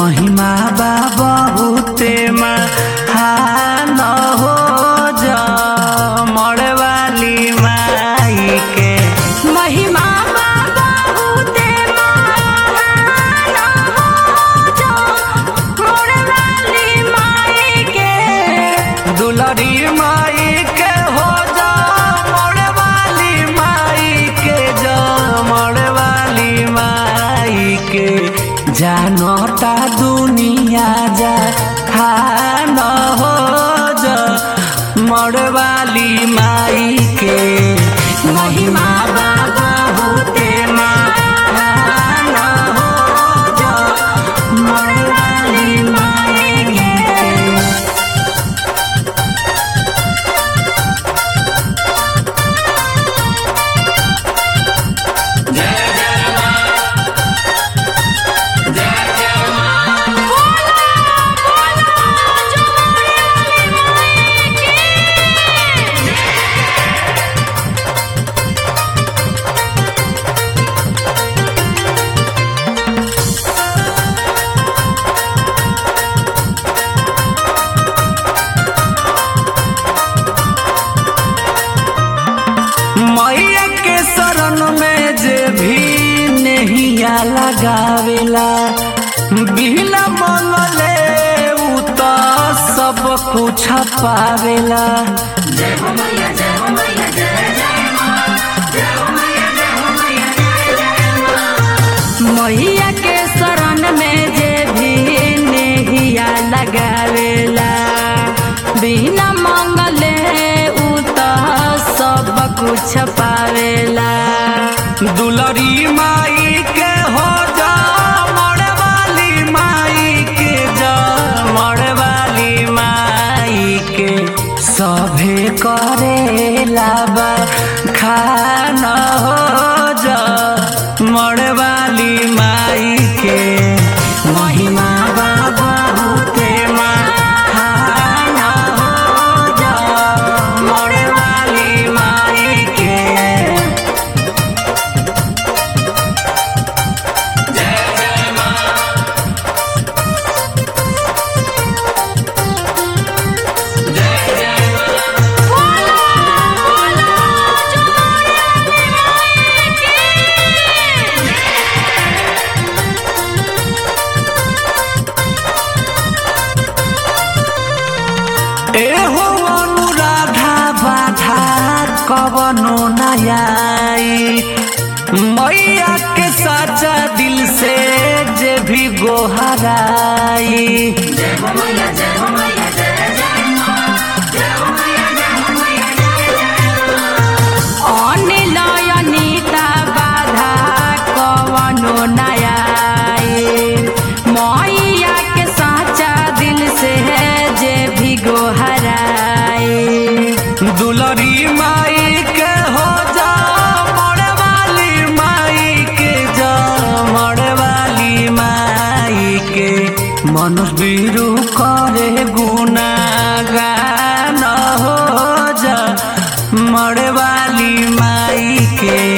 महिमा बा बहुते महान हो जा मरे वाली माई के महिमा बा बहुते महान हो जो मोर वाली माई के दुलरी माई के हो जा मरे वाली माई के जा मरे वाली माई के जानता दुनिया जा हान हो जा मरे वाली माई के महिमा बा बहुते महान हो जा मरे वाली माई के मैया के शरण में जे भी नहिया लगावेला बिना मंगले उ तो सब कुछ पावेला मैया के शरण में जे भी नेहिया लगावेला बिना मंगले उ तो सब कुछ पावेला दुलरी माई के हो जा मरे वाली माई के जा मरे वाली माई के सभे करेला बा खाना हो जा मरे वाली माई के महिमा बा बहुते महान हो जा मरे वाली माई के एहो अनुराधा बाधा कवनो नयाई मैया के साचा दिल से जे भी गोहराई अनिलयनिता बाधा कवनो नयाई मैया के साचा दिल से जे भी गोहराई दुलरी माई के हो जा मरे वाली माई के जा मरे वाली माई के मनुष्य बीरू करे गुना गान हो जा मरे वाली माई के